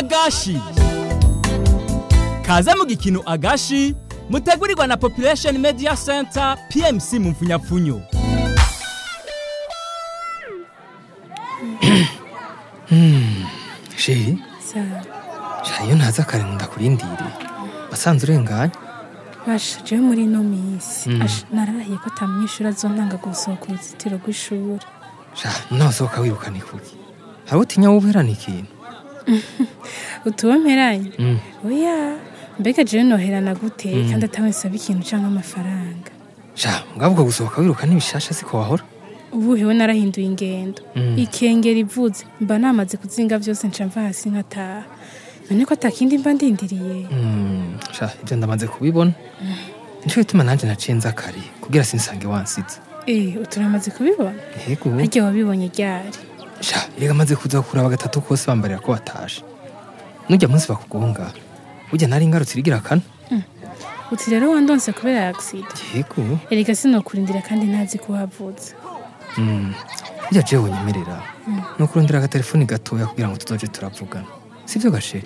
agashi kaze mu gikino agashi mutegurirwa na population media center pmc mu mfunyapfunyo sheri sha iyo ntaza kare ngo ndakurindire wasanze urenganye basha jewe muri ino minsi asha narahiye ko ata munyeshuri azontanga gusohoka uruzitiro rw'ishuri sha nawe usohoka wirukana ikuki hari utinya woberana ikintu utuwe mperanye Mm. oya mbega jewe noherana gute kandi atawe nsaba ikintu canke amafaranga sha ngabo ubwo gusohoka wiruka n'ibishasha siko wahora ubu hewe narahinduye ingendo Mm. ikengera ivuze mba namaze kuzinga vyose nca mva hasi nkataha none ko atakindi mba ndindiriye Mm, sha ibyo ndamaze kubibona nico gituma nanje naciye nza kare kugira sinsange wansize eh uturamaze kubibona yego harya wabibonye ryari sha erega maze kuza kuraba gatatu kose bambarira ko batashe nujya munsi bakugonga burya nari ngarutse irigira kane uti rero wandonse kubera accident yego erega sinokurindira kandi ntazi ko havutse Mm, burya jewe nyemerera ni ukurondera agatelefoni gatoya kugira ngo tuzoje turavugana sivyo gasheri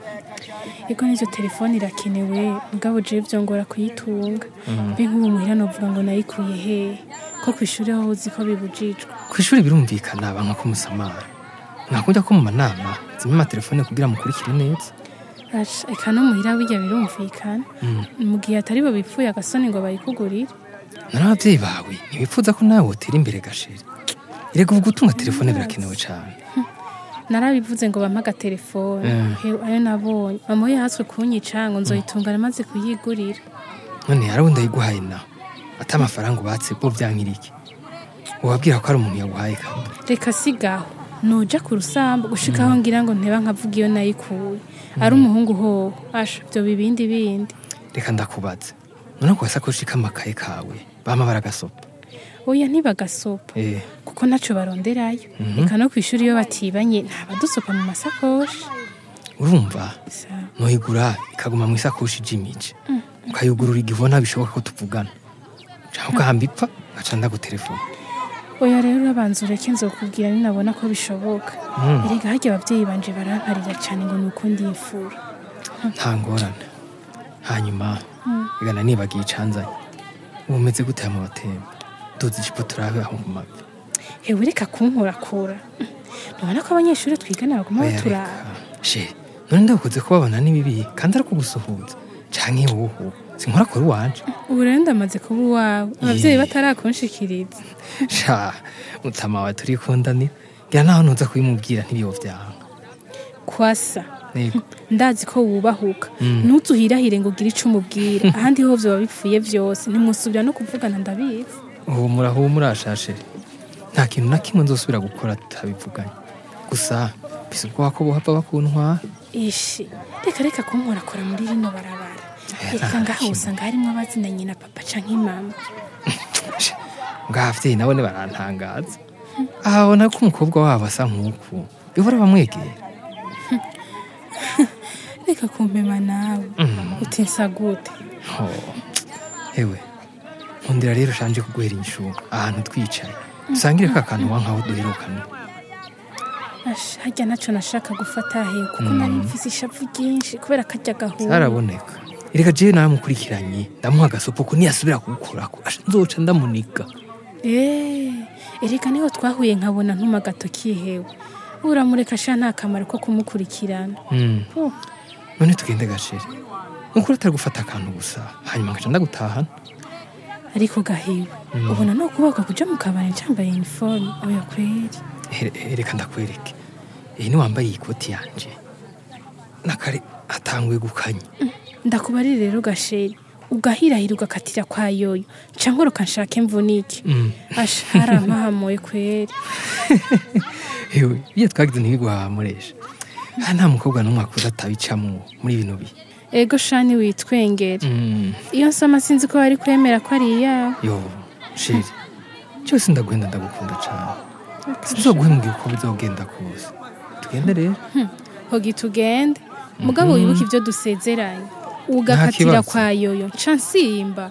ego n'ivyo telefone irakenewe mugabo jewe vyongora kuyitunga mbe nk'ubu muhira novuga ngo nayikuye hehe ko kw'ishuri ho uzi ko bibujijwe ku ishuri birumvikana banka ko musamara mwakujya ko mu manama zimwe amatelefone kugira mukurikire neza Asha, eka no muhira bijya birumvikana mu gihe atari bo bipfuye agasoni ngo bayikugurire none ababyeyi bawe ntibipfuza ko nawe wotera imbere gasheri erega ubu gutunga telefone birakenewe cyane narabivuze ngo bampe agatelefone Mm. Hewe, ayo nabonye mama we yahaswe kunyica ngo nzoyitunga namaze kuyigurira none yarawe ndayiguhaye nawe ati amafaranga ubatse bwo byankirike ubabwira ko ari umuntu yaguhaye kandi reka sigaho noja ku rusambu gushikaho ngira ngo nteba nkavuga iyo nayikuye ari umuhungu hoho asha ibyo bibindi bindi reka ndakubaze none ku gasakoshi k'amakaye kawe bama baragasopa oya ntibagasopa eh kuko ntaco baronderayo reka no kw'ishuri iyo batibanye ntabadusopa mu masakoshi urumva Sawa. noyigura ikaguma mu isakoshi ijimije ukayugurura igihe ubona bishoboka ko tuvugana cyangwa ugahamba ipfa ngaca ndagutelefone oya rero urabanza ureke nzokubwira ninabona ko bishoboka Mm. erega harya abavyeyi banje barankarira cane ngo nuko ndifura nta ngorane hanyuma igana nibagiye icanzanye ubu umeze gute mu batemba duzi ijipo turabe aho mu mavi hewe reka kunkurakura ntubona ko abanyeshuri twigana baguma Oya, baturaba reka. she none ndabukoze kubabona ni bibi kandi ari kugusuhuza canke wowe sinkora kuri wanje ubu rero ndamaze kuba uwawe abavyeyi batarakunshikiriza sha mutama wawe turikundanira ngira naho ntuza kubimubwira ntibiyo vyanga kwasa Nego. ndazi ko wubahuka Mm. ntuzuhirahire ngo ugire ico umubwira ahandi ho vyoba bipfuye vyose ntimwusubira no kuvugana ndabizi humura humura shashe nta kintu na kimwe nzosubira gukora tutabivuganye gusa bisa ubwoba ko bohava bakuntwara ishi reka reka kunkorakora muri rino barabara reka nta ngaho kimwe. usanga harimwo abazinanye na papa canke mama ngavyeyi nabone barantangaza ahabona ko umukobwa wabo asa nk'uku bihora bamwegera reka kumpema nawe utinsa gute Oh, ewe nkundira rero shanje kuguhera inshuba ahantu twicaye dusangire ka kantu wankaho duherukane Asha, harya naco nashaka gufata he kuko nari mfise ishavu ryinshi kubera karya gahura zaraboneka erega jewe naramukurikiranye ndamuha agasopo ko niyasubira kugukorako asha nzoca ndamuniga Eh, erega niho twahuye nkabona ntuma agatoki hewe uramureka sha nta kamaro ko kumukurikirana Mm. Oh, none tugende gashere nukuri atari gufata akantu gusa hanyuma ngaca ndagutahana ariko gahiwe ubona no kubaka kuja mu kabari ncambaye uniforme oya kweri Here- reka ndakwereke iyi ni wambaye iyi koti yanje nakare atanguye gukanya ndakubarire rero gasheri ugahirahira ugakatira kwa yoyo nca nkoroka nshake mvunike Mm. asha harampahamuye kweri ewe iyo twagize ntibiguhamuresha aha nta mukobwa n'umwe akuze atabicamwo muri bino bihe ego shani witwengere Mm. iyo nsoma sinzi ko bari kwemera ko ari iyawe yo sheri cyose ndaguhenda ndagukunda cane sinzoguhembwira uko bizogenda kose tugende rero hogi tugende mugabo wibuke ibyo dusezeranye ugakatira kibazo. kwa yoyo nca nsimba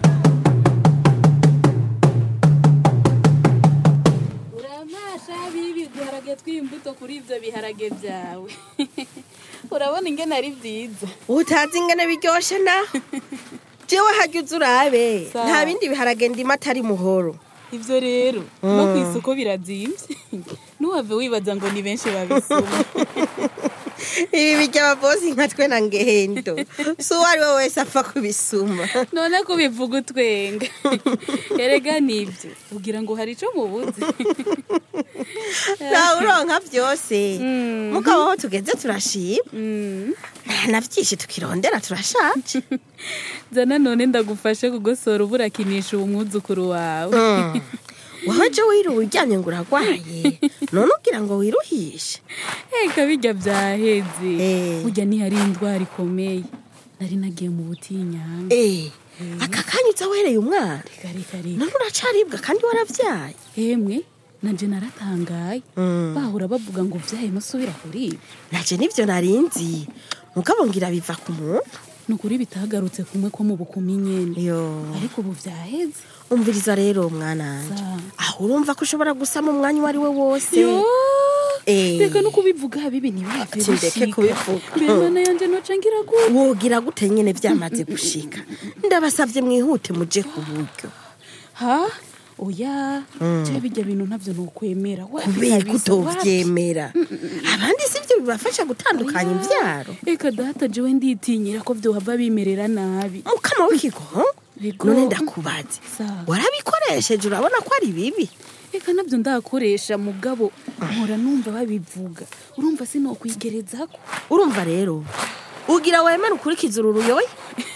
uramasha bibi duharage tw'imbuto kuri ibyo biharage byawe urabona ingene ari byiza utazi ingene biryoshe na jewe harya uza urabe Sawa. nta bindi biharage ndimo atari muhoro ivyo rero no ku isoko birazimvye ntuhave wibaza ngo ni benshi babisuma ibi bijya ababosi nka twe na ngendo si uwo ari we wese apfa kubisuma none ko bivuga utwenga erega nibyo ugira ngo hari ico mubuze ntawe uronka byose mugabo aho tugeze turashima Mm. na byinshi tukirondera turashaje zana none ndagufashe kugosora ubu urakinisha uwo mwuzukuru wawe wowe je wiruwe uryamye ngo uragwaye none ugira ngo wiruhishe eka bijya byaheze Eh. burya ntihari indwara ikomeye nari nagiye mu butinyanga Eh, aka kanya uza wereye umwana reka reka reka none uracaribwa kandi warabyaye emwe nanje naratangaye Mm. bahora bavuga ngo vyaye masubira kuri ibi naje nivyo narinzi mugabo ngira biva ku muntu ni ukuri bitagarutse kumwe ko mu bukumi nyene yo ariko ubu vyaheze umviriza rero mwana wanje Sa. aho urumva ko ushobora gusama umwanya uwo ari we wose yo Eh. reka no kubivuga bibi ntibihave Ati ndeke bishika. kubivuga. mbere mana yanje noca ngira gute wogira gute nyene vyamaze gushika ndabasavye mwihute muje ku buryo ha oya je bijya bintu ntavyo nokwemera Wapi kubera ko kabisa, wapi? utovyemera abandi sivyo bibafasha gutandukanya imvyaro reka data jewe nditinyira ko vyohava bimerera nabi mukama w'ikigongo Yego. none ndakubaze Sa. warabikoresheje urabona ko ari bibi reka nabyo ndakoresha mugabo mpora numva babivuga urumva sinokwigerezako urumva rero ugira wemere ukurikiza uru ruyoya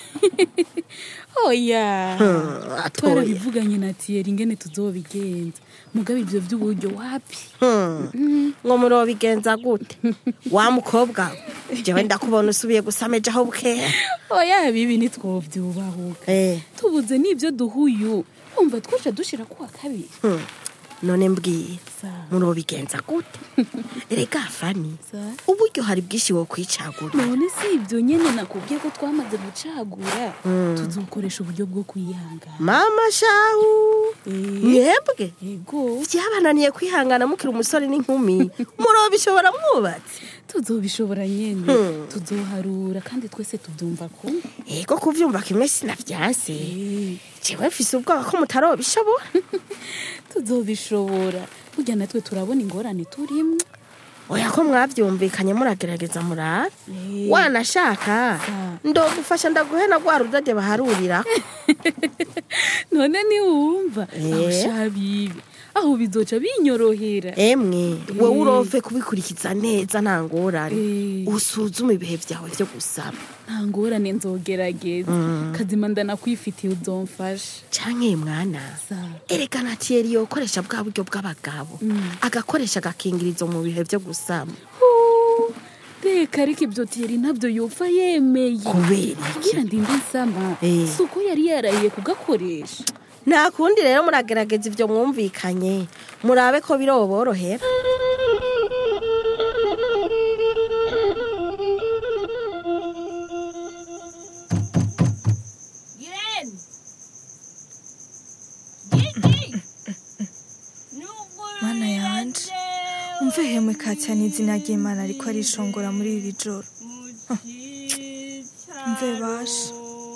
oya Hmm, atoya twarabivuganye na tiyeri ingene tuzobigenza mugabo ivyo vy'uburyo wapi Hmm. ngo murobigenza gute wa mukobwa we, jewe ndakubona usubiye gusama ejo aho bukera oya bibi nitwovyubahuka Eh, tubuze n'ivyo duhuyu wumva twoca dushira kuwa kabiri hmm. none mbwiye Sa. murobigenza gute erega fani Sa. uburyo hari bwinshi wo kwicagura none si ibyo nyene nakubwiye ko twamaze gucagura tuzokoresha uburyo bwo kwihangana mama shahu Eh, mwebwe yego vyabananiye kwihangana mukiri umusore n'inkumi murobishobora mwubatse tuzobishobora nyene Hmm. tuzoharura kandi twese tubyumva kumwe ego kuvyumva kimwe sinavyanse Eh, jewe mfise ubwoba ko mutarobishobora tuzobishobora burya natwe turabona ingorane turimwo oya ko mwavyumvikanye muragerageza murabe Eh, wanashaka Sa. ndogufasha ndaguhena rwa rudade baharurira none niwumva Eh. aho shabibi aho bizoca binyorohera emwe wowe Eh. urove kubikurikiza neza nta ngorane Eh. usuzume ibihe vyawe vyo gusaba nta ngorane nzogerageza kazima ndanakwifitiye uzomfasha canke mwana Sa. erega na tiyeri yokoresha bwa buryo bw'abagabo agakoresha agakingirizo mu bihe vyo gusama Hu, reka ariko ibyo tiyeri ntabyo yopfa yemeye kubera iki kugira ndinde nsama Eh. si uko yari yarahiye kugakoresha nta kundi rero muragerageza ivyo mwumvikanye murabe ko biroborohera mana yanje umve hemwe kacyane izina ry'imana ariko arishongora muri iri joro Huh. mve basha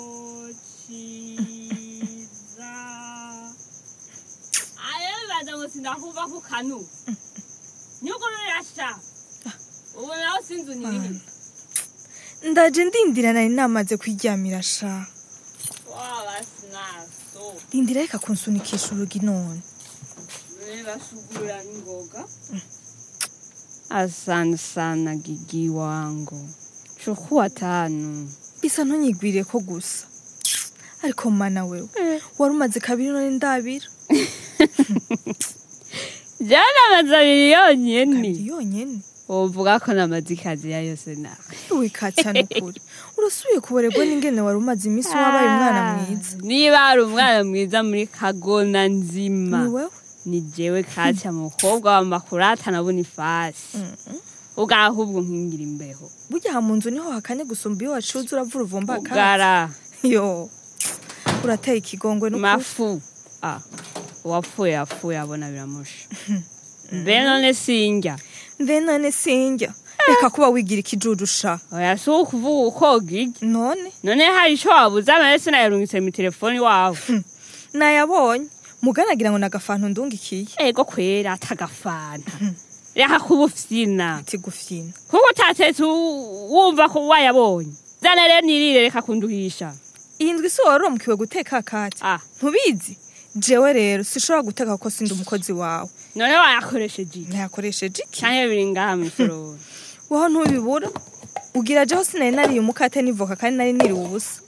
ayebaza ngo sindakuva ku kanu nyugururasha ubu nawe sinzi unyirihe ndaje ndindira nari namaze kwiryamira sha wabasinaso rindira reka kunsunikisha urugi none bashugurura ingoga asante sana gigi wangu chukua tano bisa ntunyigwiriye ko gusa ariko mana wewe wari umaze kabiri none ndabira jana amaze abiri yonyene kabiri yonyene wovuga ko namaze ikazi ya yose nawe we kacyane ukuri urasubiye kuborerwa n'ingene wari umaze iminsi wabaye umwana mwiza niba hari umwana mwiza muri kagona ni nzima wewe ni jewe katya mukobwa wa makurata na bonifasi ugahubwo nkingira imbeho burya aha mu nzu niho hakanye gusumba iyo wacuze uravura uvumba akazi ugara yo urateye ikigongwe n'ukuri mafu ah uwapfuye yapfuye abona biramusha mbe none sinjya mbe none sinjya reka kuba wigira ikijujusha oya si ukuvuga ukoga iki none none hari ico wabuze amahese nayarungitse mu telefoni wawe nayabonye muganagira ngo nagafantu ndungikiye ego kwera atagafanta reka kuba ufyina ati gufyina kuko utatetse u- wumva ko wayabonye zana rero nirire reka kunduhisha iyi ndwi si waromukiwe guteka kati ah ntubizi jewe rero sishobora guteka kuko sindi umukozi wawe none wayakoresheje iki ntayakoresheje iki canke biri ngaha mw'isorori waho ntubibura ugira jeho sinari nariye umukate n'ivoka kandi nari niriwe ubusa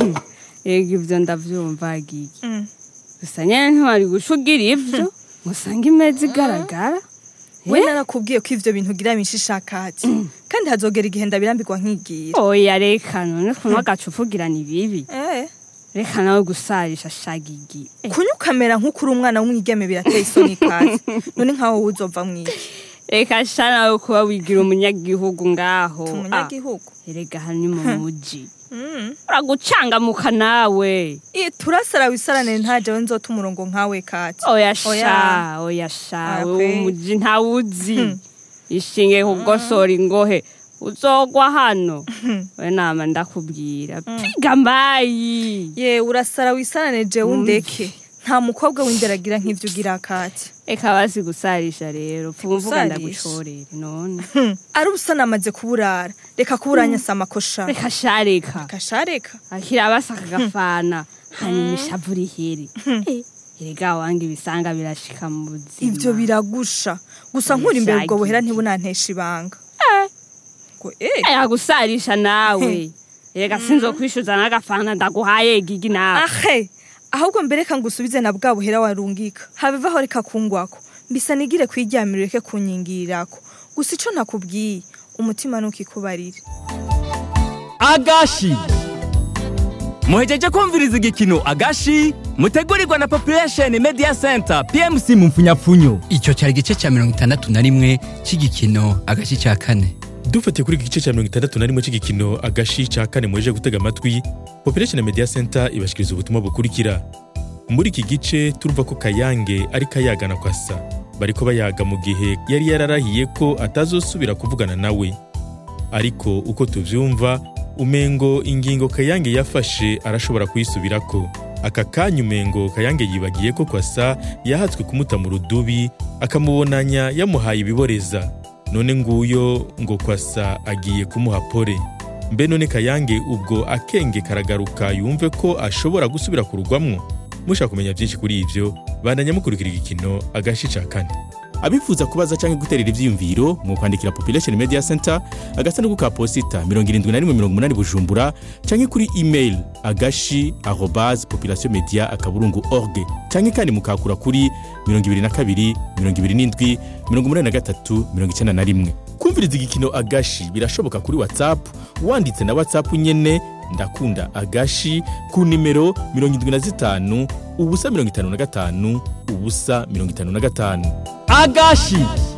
ego ivyo ndavyumva gigi Mm. gusa nyene ntiwari guca ugira ivyo musanga imeza igaragara we narakubwiye ko ivyo bintu ugira mishishakati kandi hazogera igihe ndabirambirwa nkigira oya reka none kunywa agacupa ugira ni bibi Eh, reka nawe gusarisha shagigi Eh, kunywa ukamera nk'ukuri umwana w'umwigeme birateye isoni kati none nkaho wowe uzova mwiki reka sha nawe kuba wigira umunyagihugu ngaho Ah, umunyagihugu erega hano ni mu muji Mm. uragucangamuka nawe Ih, turasara wisaranire nta jewe nzota umurongo nkawe kati oya Oya. sha oya sha Oya wewe kwe. umuji ntawuzi ishinge kugosora ingohe uzogwa hano we nama ndakubwira piga mayi ye urasara wisaranire jewe undeke nta mukobwa w'indera agira nk'ivyo ugira kati reka basi gusarisha rero pfuba mvuga Gusarisha? ndagucorere none Hmm, ari ubusa namaze kuburara reka kuburanyasa amakosha reka sha reka kashareka akira basa kagafana hanyuma ishavu rihere Eh, erega wange ibisanga birashika mu buzima ivyo biragusha gusa nkuri imbere ubwo Bishagi. buhera ntibunantesha ibanga Eh, ngo eh aya gusarisha nawe erega sinzokwishuza n'agafanta ndaguhaye gigi nawe ahe ahubwo mbere reka ngusubize na bwa buhera warungika habivaho reka kungwako mbisa nigire kwiryamira ureke kunyigirirako gusa ico nakubwiye umutima ntukikubarire agashi muhejeje kumviriza igikino agashi mutegurirwa na population media center pmc mu mfunyapfunyo icyo cyari igice cya mirongo itandatu na rimwe cy'igikino agace cya kane dufatiye kuri iki gice cya mirongo itandatu na rimwe cy'igikino agashi cya kane muheje gutega amatwi population media center ibashikiriza ubutumwa bukurikira muri iki gice turumva ko kayange ari kayagana kwasa bariko bayaga mu gihe yari yararahiye ko atazosubira kuvugana nawe ariko uko tuvyumva umengo ingingo kayange yafashe arashobora kuyisubirako aka kanya umengo kayange yibagiye ko kwasa yahatswe kumuta mu rudubi akamubonanya yamuhaye ibiboreza none nguyo ngo kwasa agiye kumuha pole mbe none kayange ubwo akenge karagaruka yumve ko ashobora gusubira kurugwamwo mushaka kumenya byinshi kuri ivyo bandanya mukurikira igikino agashi ca kane abifuza kubaza cyangwa guterera ivyiyumviro mu kwandikira population media center agasanduku ka posita 7180 bujumbura cyangwa kuri email agashi arobase population media akaburungu org cyangwa kandi mukakura kuri 22 27 83 91 kumviriza igikino agashi birashoboka kuri whatsapp wanditse na whatsapp nyene ndakunda agashi ku nimero 75 ubusa 55 ubusa 55 agashi